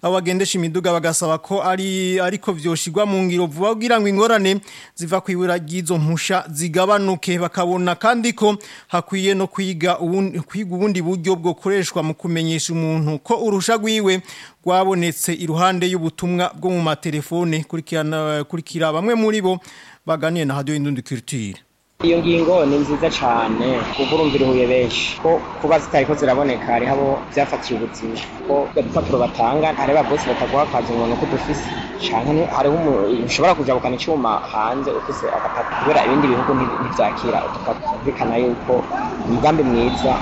abo bagendesha imiduga bagasaba ko ari ariko vyoshirwa mu ngiro vuba kugira ngo ingorane ziva kwibura ry'izo mpusha zigabanuke bakabona kandi ko hakwiye no kwiga ubundi kwiga ubundi buryo bwo koreshwa mu kumenyesha umuntu ko urusha rwiwe rwabonetse iruhande y'ubutumwa bwo mu matelefone kurikirana kurikira bamwe muri bo baganiye na radio Indundi Culture iyo ngingo ni nziza cyane kuko urumva iruhuye benshi ko kuba zitariko ziraboneka hariho abo byafatiye ubuzima ko udupapuro batanga hari ba bose bataguha akazi umuntu ko dufise canke hariho ushobora kuja gukana icyuma hanze ufise agapapuro kubera ibindi bihugu ntivyakira udupapuro bikana yuko umugambi mwiza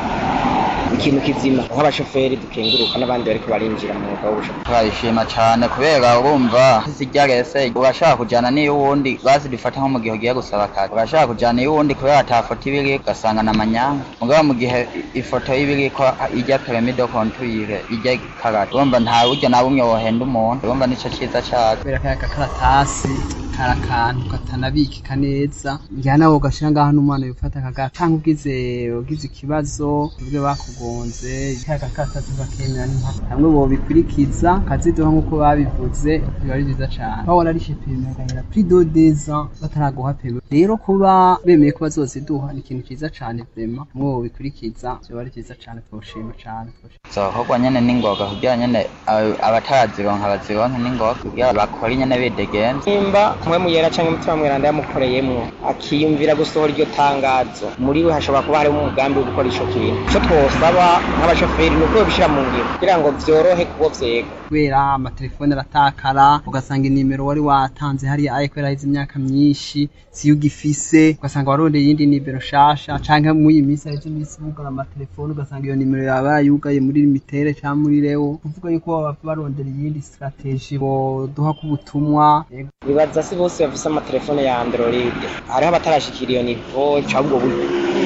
ikintu kizima nk'abashoferi dukenguruka n'abandi bariko barinjira mu mwuga w'ubushoferi turabishima cyane kubera urumva zijya rese urashaka kujyana n'iyo wundi bazi dufata nko mu gihe ugiye gusaba akazi urashaka kujyana iyo wundi kubera ata foto ibiri ugasanga na manyanga mugabo mu gihe ifoto y'ibiri ko ijya peremido kontwire ijya karate urumva nta buryo na bumwe wohenda umuntu urumva nico cyiza cyacu kubera kaya gakaratasi kari akantu katanabikika neza njyana nawe ugashira ngaho n'umwana yufata kagatanga ugize ugize ikibazo ubwe bakugonze kaya gakaratasi bakemera n'impaka hamwe bobikurikiza kaziduha nk'uko babivuze biba ari byiza cyane aho wararishe peme agahera pri do deza bataraguha peme rero kuba bemeye ko bazoziduha ni ikintu cyiza cyane vrema hamwe bobikurikiza biba ari byiza cyane twoshima cyane zokorwa nyene n'ingoga kugira nyene abatazironka bazironke n'ingoga kugira bakore nyene bidegenza nimba mwe muyera canke umutima mweranda yamukoreyemwo akiyumvira gusohora iryo tangazo muri we hashobora kuba harimo umugambi wo gukora ico kintu ico twosaba nk'abashoferi ni uko bishira mu ngiro kugira ngo vyorohe kubo vyega kubera amatelefone aratakara ugasanga inimero wari watanze hariya aye kubera hize imyaka myinshi siyo ugifise ugasanga warondeye iyindi nimero shasha canke muri iyi minsi harize iminsi bugara amatelefone ugasanga iyo nimero yaba yarayugaye muri limitere canke muri rewo kuvuga yuko baba barondera iyindi strategie boduha k'ubutumwa bibaza si bose bafise amatelefone ya android hariho abatarashikira iyo nivo cabwo buryo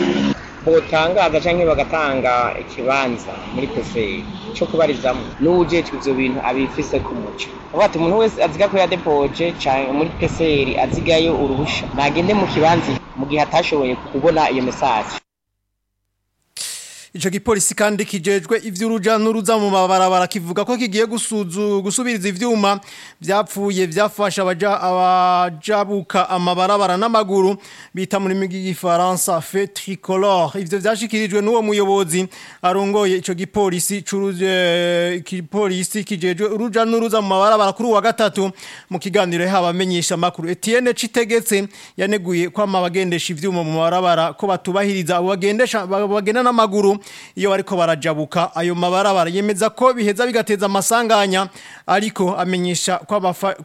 botangaza canke bagatanga ikibanza muri peferi co kubarizamwo n'uwujejwe ivyo bintu abifise ku muco avuga ati umuntu wese aziga ko yadepoje canke muri peferi azigayo uruhusha nagende mu kibanza mu gihe atashoboye kubona iyo mesaje Ico gipolisi kandi kijejwe ivy'uruja n'uruza mu mabarabara kivuga ko kigiye gusuzu gusubiriza ivyuma vyapfuye vyafasha abaja abajabuka amabarabara n'amaguru bita muri migi gifaransa fe tricolore ivyo vyashikirijwe n'uwo muyobozi arongoye ico gipolisi curuje igipolisi kijejwe uruja n'uruza mu mabarabara kuri wa gatatu mu kiganiro habamenyesha makuru Etienne Citegetse yaneguye ko amabagendesha ivyuma mu mabarabara ko batubahiriza abo bagendesha bagenda n'amaguru iyo bariko barajabuka ayo mabarabara yemeza ko biheza bigateza amasanganya ariko amenyesha ko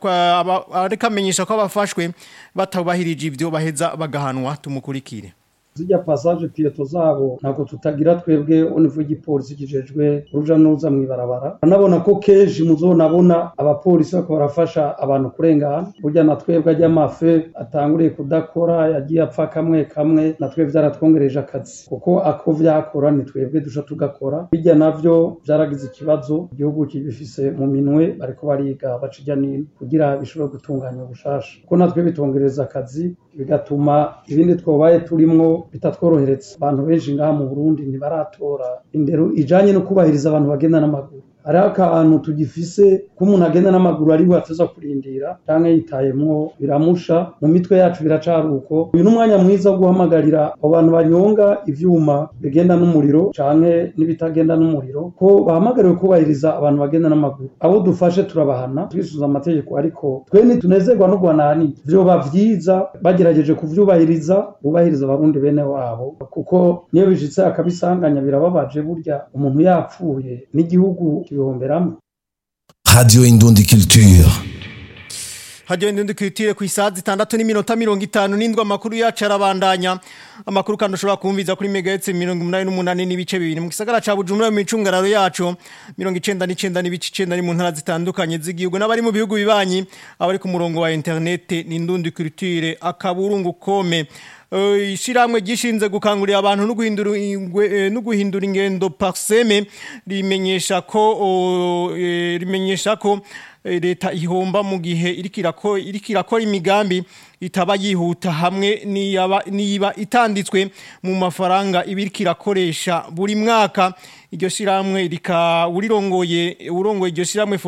ariko amenyesha ko abafashwe batabahirije ivyo baheza bagahanwa tumukurikire zijya passage piyeto zabo ntabwo tutagira twebwe univu y'igipolisi kijejwe uruja n'uruza mw'ibarabara anabona ko kenshi muzonabona abapolisi bariko barafasha abantu kurengana burya na twebwe ajya amafe atanguriye kudakora yagiye apfa kamwe kamwe na twebwe vyaratwongereje akazi kuko ako vyakora ni twebwe duca tugakora bijya navyo vyaragize ikibazo igihugu kibifise mu minwe bariko bariga baca ijya nino kugira bishobore gutunganya ubushasha kuko natwe bitongereza akazi bigatuma ibindi twobaye turimwo bitatworohereza abantu benshi ngaha mu Burundi ntibaratora indero ijanye no kubahiriza abantu bagenda n'amaguru hariho akantu tugifise ko umuntu agenda n'amaguru ari we ateza kurindira canke yitayemwo biramusha mu mitwe yacu biracari uko uyu ni umwanya mwiza wo guhamagarira abo bantu banyonga ivyuma bigenda n'umuriro canke n'ibitagenda n'umuriro ko bahamagariwe kubahiriza abantu bagenda n'amaguru abo dufashe turabahana twisuza amategeko ariko twe ntitunezerwa no guhanahani vyoba vyiza bagerageje kuvyubahiriza bubahiriza abarundi bene wabo kuko niyo bishitse akabisanganya birababaje burya umuntu yapfuye n'igihugu kibihomberamo Radio Indundi Culture. Radio Indundi Culture ku isaha zitandatu n'iminota mirongo itanu n'indwi amakuru yacu arabandanya amakuru kandi ushobora kumviza kuri megahertz mirongo umunani n'umunani n'ibice bibiri mu gisagara ca Bujumbura mu micungararo yacu mirongo icenda n'icenda n'ibice icenda ni mu ntara zitandukanye z'igihugu n'abari mu bihugu bibanyi abari ku murongo wa internet ni Indundi Culture akaburungu kome ishiramwe gishinze gukangurira abantu no guhindura no guhindura ingendo parseme rimenyesha ko rimenyesha ko leta ihomba mu gihe iriko irakora imigambi itaba yihuta hamwe niba itanditswe mu mafaranga iba iriko irakoresha buri mwaka iryo shiramwe rika urirongoye urongoye iryo shiramwe